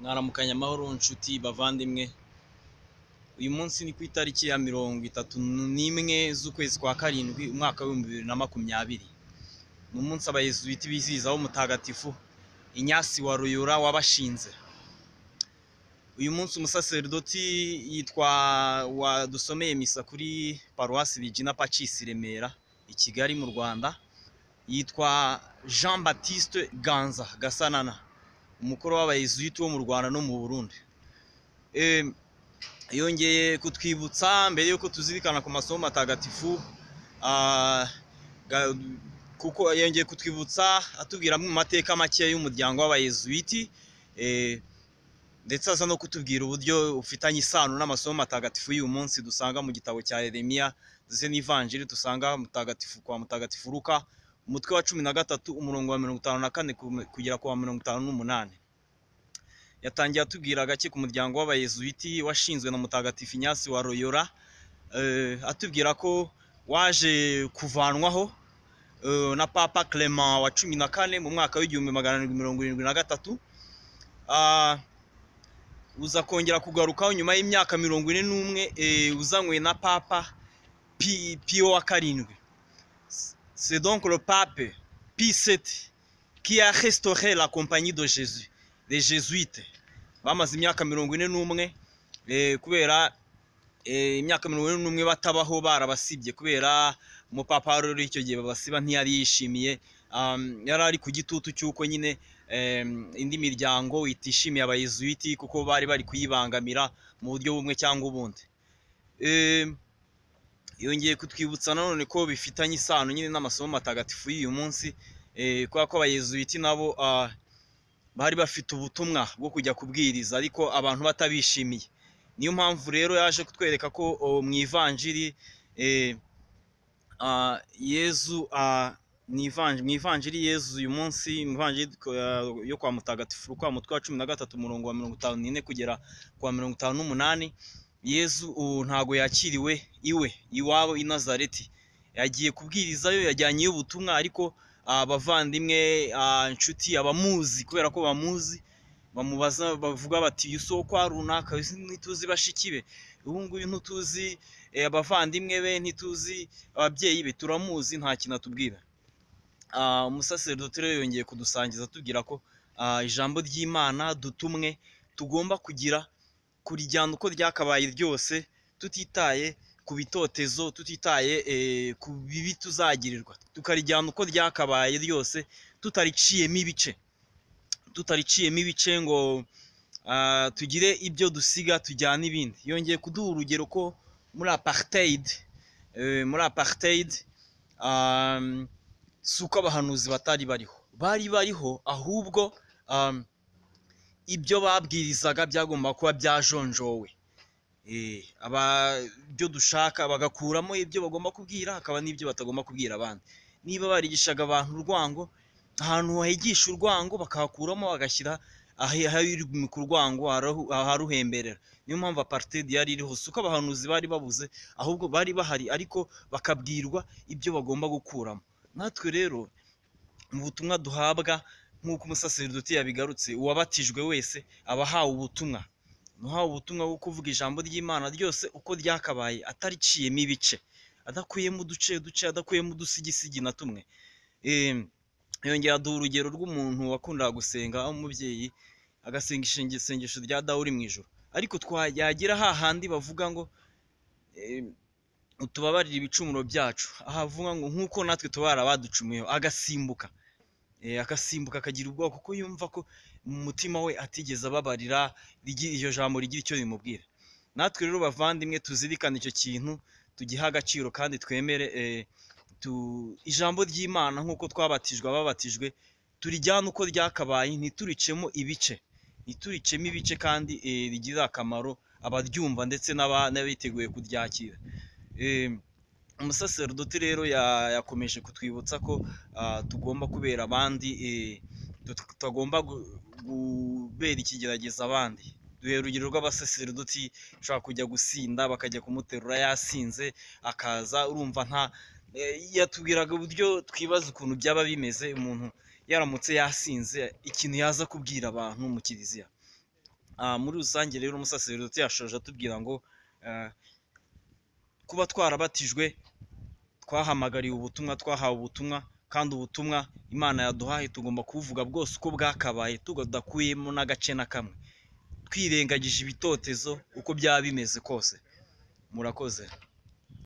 mwaramukanye amahoro nshuti bavandimwe uyu munsi ni ku itariki ya mirongo itatu n'imwe z'ukwezi kwa karindwi umwaka w'ibihumbi bibiri na makumyabiri ni umunsi abayezuwiti bizihizaho umutagatifu inyasi wa ruyura wabashinze uyu munsi umusaseridoti yitwa wadusomeye misa kuri paruwasi rigina pacisi remera i kigali mu rwanda yitwa jean baptiste ganza gasanana umukuru w'abayizuyiti wo mu rwanda no mu burundi Em, yongeye kutwibutsa mbere y'uko tuzirikana ku masomo matagatifu ah, ga- kuko yongeye kutwibutsa atubwira amwe mu mateka make y'umuryango w'abayizuyiti eh, ndetse aza no kutubwira uburyo ufitanye isano n'amasomo matagatifu y'uyu munsi dusanga mu gitabo cya yeremiya ndetse n'ivanjiri dusanga mutagatifu kwa mutagatifu ruka umutwe wa cumi na gatatu umurongo wa mirongo itanu na kane ku- kugera ku wa mirongo itanu n'umunani yatangiye atubwira gake ku muryango w'abayezuwiti washinzwe na mutagatifu inyasi wa royora eh, atubwira ko waje kuvanwaho eh, na papa clement wa cumi na kane mu mwaka w'igihumbi magana arindwi mirongo irindwi na gatatu Ah, uza kongera kugarukaho nyuma y'imyaka mirongo ine n'umwe eh, uzanywe na papa Pi- piyo wa karindwi C'est donc le pape Pie VII qui a restauré la compagnie de Jésus, les Jésuites. Bamaze imyaka mirongo ine n'umwe eh, kubera eh, imyaka mirongo ine n'umwe batabaho barabasibye kubera umupapa wari uri icyo gihe babasiba ntiyari yishimiye um, yari ari ku gitutu cy'uko nyine em, indi miryango itishimiye abayezuwiti kuko bari bari kuyibangamira mu buryo bumwe cyangwa ubundi. Em, yongeye kutwibutsa nanone ko bifitanye isano nyine n'amasomo matagatifu y'uyu munsi eh, kubera ko abayezuwiti nabo ah, bari bafite ubutumwa bwo kujya kubwiriza ariko abantu batabishimiye niyo mpamvu rero yaje kutwereka ko oh, mu ivanjiri eh, ah, yezu ah, mu ivanj- mu ivanjiri yezu uyu munsi mu ivanjiri ko- ah, yo kwa mutagatifu kwa mutwe wa cumi na gatatu umurongo wa mirongo itanu n'ine kugera ku wa mirongo itanu n'umunani yezu ubu ntago yakiriwe iwe iwabo i nazareti yagiye kubwirizayo yajyanyeyo ubutumwa ariko ah, abavandimwe ah, inshuti abamuzi kubera ko bamuzi bamubaza bavuga bati uyu si wo kwa runaka uyu si- ntituzi bashiki be uyu nguyu ntituzi eh, abavandimwe be ntituzi ababyeyi be turamuzi nta kintu atubwira Ah, umusaseridoti rero yongeye kudusangiza atubwira ko ah, ijambo ry'imana dutumwe tugomba kugira kurijyana uko ryakabaye ryose tutitaye ku bitotezo tutitaye eh, ku bibi tuzagirirwa tukarijyana uko ryakabaye ryose tutariciyemo ibice tutariciyemo ibice ngo ah, tugire ibyo dusiga tujyana ibindi yongeye kuduha urugero ko muri apartheid eh, muri apartheid um, si uko abahanuzi batari bariho bari bariho ahubwo um, ibyo babwirizaga byagomba kuba byajonjowe Eh, aba ibyo dushaka bagakuramo ibyo bagomba kubwira hakaba n'ibyo batagomba kubwira abandi niba barigishaga abantu urwango ahantu higisha urwango bakahakuramo bagashyira ahi- ahirimi ku rwango harahu- aharuhemberera niyo mpamvu apartheid yari iriho si uko abahanuzi bari babuze ahubwo bari bahari ariko bakabwirwa ibyo bagomba gukuramo natwe rero mu butumwa duhabwa nk'uko umusaseridoti yabigarutse uwabatijwe wese aba ahawe ubutumwa uhawe ubutumwa bwo kuvuga ijambo ry'imana ryose uko ryakabaye atariciyemo ibice adakuyemo uduce duce adakuyemo udusigisigi na tumwe Em, yongera aduha urugero rw'umuntu wakundaga gusenga umubyeyi agasenga ishingi- isengesho rya dawuri mu ijoro ariko twagera hahandi bavuga ngo em, utubabarire ibicumuro byacu ahavuga ngo nk'uko natwe tubara abaducumuyeho agasimbuka Eh, agasimbuka akagira ubwoba kuko yumva ko mu mutima we atigeze ababarira rigi- iryo jambo rigira icyo rimubwira natwe rero bavandimwe tuzirikane icyo kintu tugihe agaciro kandi twemere eh, tu- ijambo ry'imana nk'uko twabatijwe ababatijwe turijyane uko ryakabaye ntituricemo ibice ntituricemo ibice kandi eh, rigirira akamaro abaryumva ndetse n'aba- n'abiteguye kuryakira Eh, umusaseridoti rero ya- yakomeje kutwibutsa ko ah, tugomba kubera abandi eh, tut- tutagomba gu- kubera ikigerageza abandi duhera urugero rw'abasaseridoti ushobora kujya gusinda bakajya kumuterura yasinze akaza urumva nta eh, yatubwiraga uburyo twibaza ukuntu byaba bimeze umuntu yaramutse yasinze ikintu yaza kubwira abantu mu kiliziya Ah, muri rusange rero umusaseridoti yashoje atubwira ngo ah, kuba twarabatijwe twahamagariwe ubutumwa twahawe ubutumwa kandi ubutumwa imana yaduhaye tugomba kubuvuga bwose uko bwakabaye tudakuyemo n'agace na kamwe twirengagije ibitotezo uko byaba bimeze kose murakoze